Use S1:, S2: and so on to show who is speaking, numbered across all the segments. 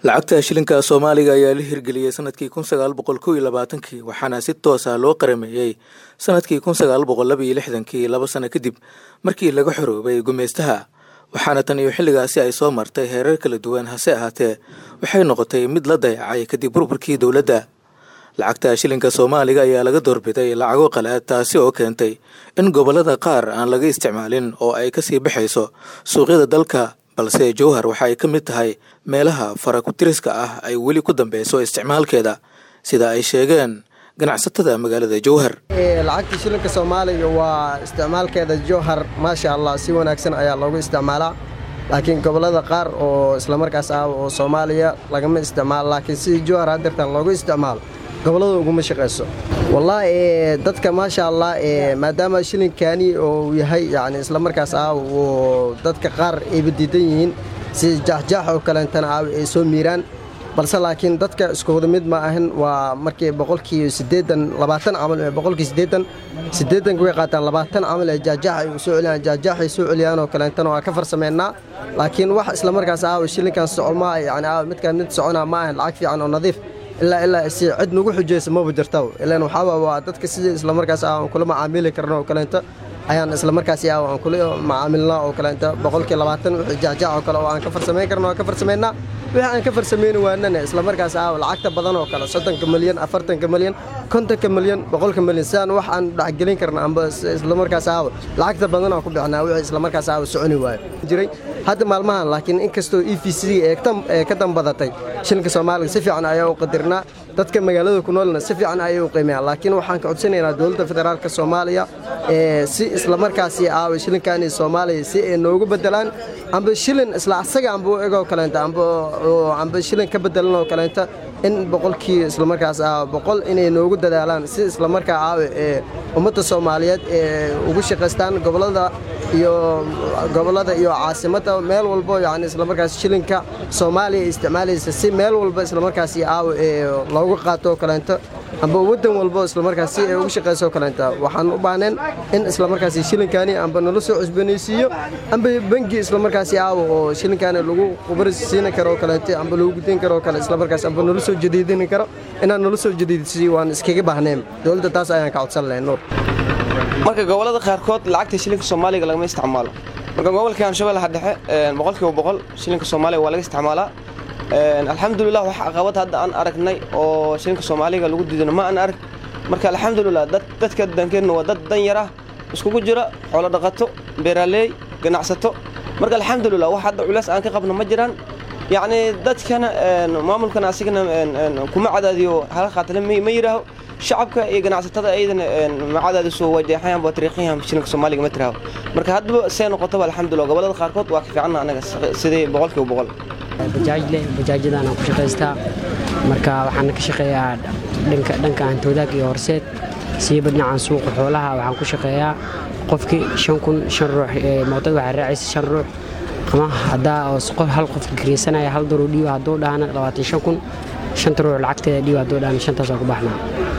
S1: lacagta shilinka soomaaliga ayaa la hirgeliyey sanadkii kun sagaal boqol kow iyo labaatankii waxaana si toos ah loo qarameeyey sanadkii kun sagaal boqol laba iyo lixdankii laba sano kadib markii laga xoroobay gumeystaha waxaana tan iyo xilligaasi ay soo martay heerar kala duwan hase ahaatee waxay noqotay mid la dayacay kadib burburkii dowladda lacagta shilinka soomaaliga ayaa laga doorbiday lacago qalaad taasi oo keentay in gobollada qaar aan laga isticmaalin oo ay kasii baxayso suuqyada dalka balse jowhar waxa ay ka mid tahay meelaha farakutiriska ah ay weli ku dambeyso isticmaalkeeda sida ay sheegeen ganacsatada magaalada jowhar
S2: lacagta shilinka soomaaliga waa isticmaalkeeda jowhar maasha allah si wanaagsan ayaa loogu isticmaalaa laakiin gobollada qaar oo islamarkaas ah oo soomaaliya lagama isticmaalo laakiin sidii jowhar hadeertan loogu isticmaalo gobollada uguma shaqayso wallaahi dadka maasha allah maadaama shilinkani uu yahay yani islamarkaas ah uu dadka qaar ayba diidan yihiin si jaaxjaax oo kaleentana ah ay soo miiraan balse laakiin dadka iskuwada mid ma ahan waa markii boqolkii siddeedan labaatan camal boqolkii siddeedan siddeedanka way qaataan labaatan camal ee jaajaax ay soo celiyaan jaajaax ay soo celiyaan oo kaleentana waa ka farsameynaa laakiin wax islamarkaas ah shilinkan socmaa yani ah midkaan mid soconaa ma ahan lacag fiican oo nadiif ilaa ilaa si cid nagu xujaysa maba jirta ilaan waxaaba waa dadka sidii islamarkaas ah aan kula macaamili karno oo kaleento ayaan islamarkaasi ah aan kula macaamilnaa oo kaleento boqolkii labaatan wixii jaajaac oo kale oo aan ka farsamayn karno aan ka farsameynaa wixii aan ka farsamayni waanana islamarkaas ah lacagta badan oo kale soddonka milyan afartanka milyan kontonka milyan boqolka milyan sidaan wax aan dhexgelin karna amba islamarkaas ah lacagta badan aan ku bixinaa wixii islamarkaas ah soconi waayo jiray hadda maalmahan laakiin inkastoo e v c ee ka dambadatay shilinka soomaaliga si fiican ayaa u qadirnaa dadka magaalada ku noolna si fiican ayay u qiimeeyaan laakiin waxaan ka codsanaynaa dowladda federaalka soomaaliya si islamarkaasi aawa shilinkaani soomaaliya si ay noogu bedelaan amba shilin isla asaga amba u egoo kaleenta amba shilin ka bedelan oo kaleenta in boqolkii islamarkaas ah boqol inay noogu dadaalaan si islamarkaa aawe ee ummadda soomaaliyeed ee ugu shaqaystaan gobollada iyo gobollada iyo caasimadda meel walbo yani islamarkaas shilinka soomaaliya isticmaalaysa si meel walba islamarkaasi aawe ee loogu qaato oo kaleento amba waddan walbo islamarkaas si ay ugu shaqayso kaleenta waxaan u baahneen in islamarkaasi shilinkaani amba nala soo cusbanaysiiyo amba bangi islamarkaasi aawo oo shilinkaani lagu qubarsiin karo oo kaleento amba lagu gudin karo oo kale islamarkaas amba nala soo jadiidin karo inaan nala soo jadiidsiiyo waan iskaga baahneen dowladda taas ayaan ka codsan lahayn nuur
S3: marka gobollada qaarkood lacagta shilinka soomaaliga lagama isticmaalo marka gobolka hirshabeellaha dhexe boqolkiiba boqol shilinka soomaaliga waa laga isticmaalaa alxamdulilah wax caqabad hadda aan aragnay oo shilinka soomaaliga lagu diidano ma aan arag marka alxamdulilah dadka dankeenna waa dad dan yar ah iskugu jira xoolo dhaqato beeraleey ganacsato marka alxamdulilah wax hadda culays aan ka qabno ma jiraan yacni dadkana maamulkana asigana kuma cadaadiyo hala qaatale ma yidhaaho shacabka iyo ganacsatada ayadana ma cadaadiso wajeexayaan waa tariiqiyaan shilinka soomaaliga ma tiraaho marka haddaba see noqotaba alxamdulilah gobollada qaarkood waa ka fiicanna anaga sidii boqolkiiba boqol
S4: bajaajle bajaajyadaan aan ku shaqaystaa marka waxaan ka shaqeeyaa dhanka dhanka hantoodaag iyo horseed siiba dhinacan suuqa xoolaha waxaan ku shaqeeyaa qofkii shan kun shan ruux mootada waxaa raacaysa shan ruux ama haddaa oo hal qof kireysanaya hal daruu dhiiba hadduu dhahana labaatan shan kun shanta ruux lacagteeda dhiiba hadduu dhahana shantaasoo ku baxnaa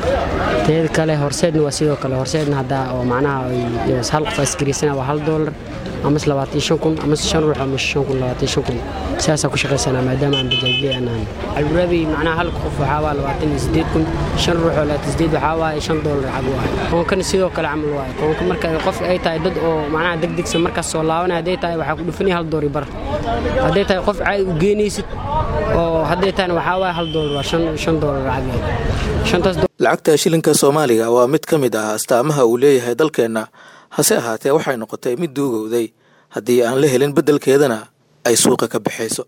S4: teeda kale horseedna waa sidoo kale horseedna haddaa oo macnaha hal qof askireysanaya waa hal doolar amase labaatan shan kun amase shan ruux amase shan kun labaatan shan kun sidaasaa ku shaqaysanaa maadaama aan bajaajley aan ahan alburaabi macnaha hal qof waxaa waa labaatan iyo siddeed kun shan ruux oo labaatan siddeed waxaa waaye shan doolar lacag waaye koonkan sidoo kale camal waaye koonka marka qof ay tahay dad oo macnaha degdegsan markaas soo laabanaya hadday tahay waxaa ku dhufanaya hal doori bar hadday tahay qof caadi u geenaysid oo hadday tahayna waxaa waaye hal doolar waa shan shan doolar lacag waaye shantaas
S1: lacagta shilinka soomaaliga waa mid ka mid ah astaamaha uu leeyahay dalkeenna hase ahaatee waxay noqotay mid duugowday haddii aan la helin beddelkeedana ay suuqa ka baxayso